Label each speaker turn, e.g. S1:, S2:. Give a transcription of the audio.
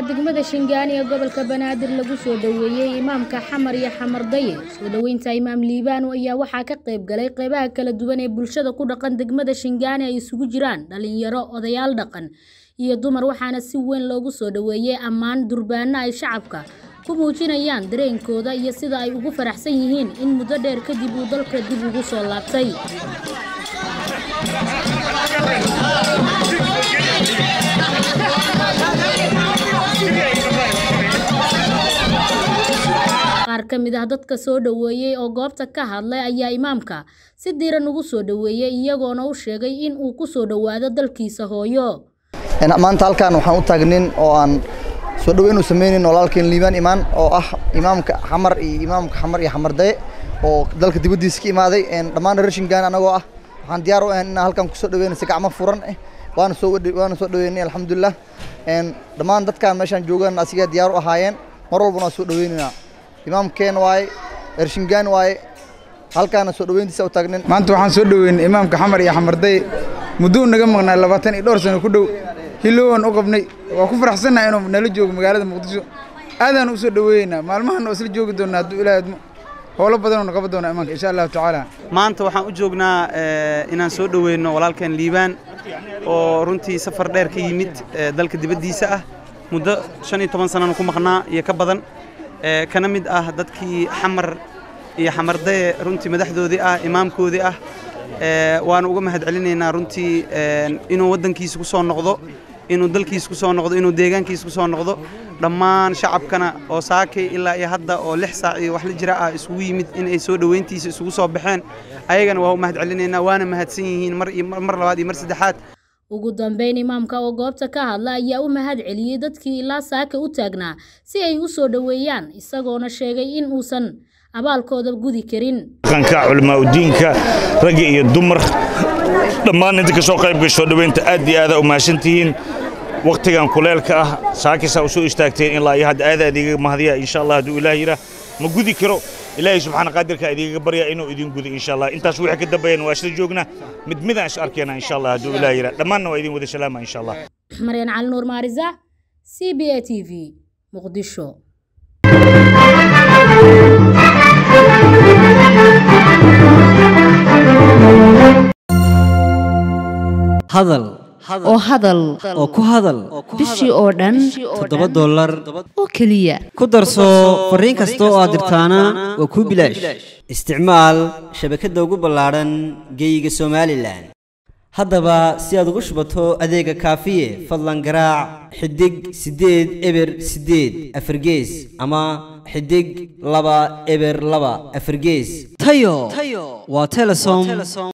S1: degmada shingaani ee gobolka banaadir lagu soo dhoweeyey imaamka xamar iyo xamardaye soo dhoweynta imaam liibaano ayaa waxaa ka qayb galay qeybaha kala duwan ee bulshada ku dhaqan degmada shingaani ay isugu jiraan dhalinyaro odayaal dhaqan iyo dumar waxaana si weyn loogu soo dhoweeyey ammaan durbaano ay shacabka ku muujinayaan dareenkooda iyo sida ay ugu faraxsan yihiin in muddo dheer kadib uu dalka dib ugu soo laabtay qaar ka mid ah dadka soo dhoweeyey oo goobta ka hadlay ayaa imaamka si diiran ugu soo dhoweeyey iyagoona u sheegay in uu ku soo dhowaado dalkiisa hooyo
S2: maanta halkaan waxaan u taagnin oo aan soo dhoweyn u sameynin walaalkeen liibaan imaan oo ah imaamka xamar iyo imaamka xamar iyo xamardaye oo dalka dibaddiisa ka imaaday dhammaan reer shingaan anagoo ah waxaan diyaar u ahayn inaan halkaan kusoo dhoweyno si gacmo furan eh waana soo waana soo dhoweynay alxamdulilah dhammaan dadkaan meeshaan joogaan asigaa diyaar u ahaayeen mar walbana waa soo dhoweynaynaa imaamkeen waaye reer shingaan waaye halkaana soo dhoweyntiisa u taagnin
S3: maanta waxaan soo dhoweynay imaamka xamar iyo xamardaye mudduu naga maqnaa labaatan iyo dhowr sano ku dhow hilowaan u qabnay waa ku faraxsannaha inuu nala joogo magaalada muqdisho aadaan u soo dhoweeyeynaa maalmahan oo isla joogi doonaa hadduu ilaahay admo howlo badan oo qaban doona imaanka insha allahu tacaala
S4: maanta waxaan u joognaa inaan soo dhoweyno walaalkeen liibaan oo runtii safar dheer ka yimid dalka dibaddiisa ah muddo shan iyo toban sanana ku maqnaa iyo ka badan kana mid ah dadkii xamar iyo xamardaye runtii madaxdoodii ah imaamkoodii ah waanu uga mahad celinaynaa runtii inuu waddankiisa ku soo noqdo inuu dalkiisa ku soo noqdo inuu deegaankiisa ku soo noqdo dhammaan shacabkana oo saakay ilaa iyo hadda oo lix saac iyo wax la jira ah isugu yimid in ay soo dhoweyntiisa isugu soo baxeen ayagana waa u mahad celinaynaa waana mahadsan yihiin mar iyo mar labaad iyo mar saddexaad
S1: ugu dambeyn imaamka oo goobta ka hadla ayaa u mahad celiyey dadkii ilaa saaka u taagnaa si ay u soo dhoweeyaan isagoona sheegay in uusan abaalkooda gudi karin
S5: dhaqanka culamaa udiinka ragga iyo dumar dhammaan inta ka soo qayb gasho dhoweynta aad iyo aada u mahadsantihiin wakhtigan kuleelka ah saakisaa u soo istaagteen ilaa iyo hadda aada idiiga mahadiya insha allah hadduu ilaah yidhaah ma gudi karo ilaahay subxaana qaadirka idiigaga baryaa inuu idin gudo insha allah intaas wixii ka dambeeyana waa isla joognaa mid midaan is arkeenaa insha allah hadduu ilaah yidhaah dhammaanna waa idin wada salaama insha allah
S1: maryan cali nuur maarisa c b a t v muqdisho
S6: hadal
S7: oo hadal
S6: oo ku hadal
S7: bishii oo dhan
S6: toddoba dollar
S7: oo keliya
S6: ku darso fariin kasta oo aad dirtaana waa kuu bilaash isticmaal shabakadda ugu ballaadhan geeyiga somalilan haddaba si aad ugu shubato adeega kaafiye fadlan garaac xidig siddeed eber siddeed afargees ama xidig laba eber laba afargees tayo waa telesom